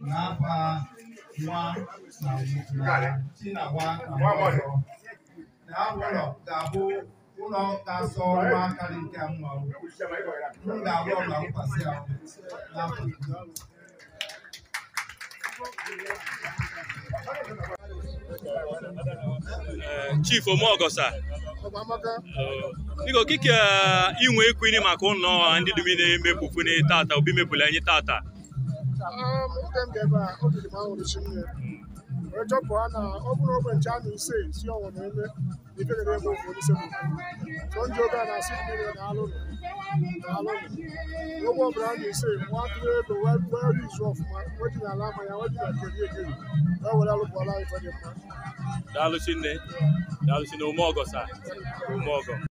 n'afa nwa na na chi na nwa na mmụọ nsọ. na ụlọ ga-abụ ụlọ ga-asọ ọrụ akarị nke mma m ga-arụ ọrụ na mkwasị ahụ n'afọ Jizọs. chief omeogosa biko kike inwe ikwini maka ụlọ ndị dumi na-emepụfune tata obi mepụla anyị tata oge m ga-ebe a obi dị m ahụrụ chi nne wee chọpụta na ọ bụrụ ogbe nche a na ise si ọnwụ na eme ife ga eme ofu onye sekwu so ndị oge a na-asị mmiri na alụlụ na alụlụ ogbe ọbụla a na ise nwa atụrụ ego wee wee izu ọfụma wee ji n'ala mmanya wee ji na keri ekeri wee were alụpụọla ife dị mma daalụ chinne daalụ chinne omeogosa omeogo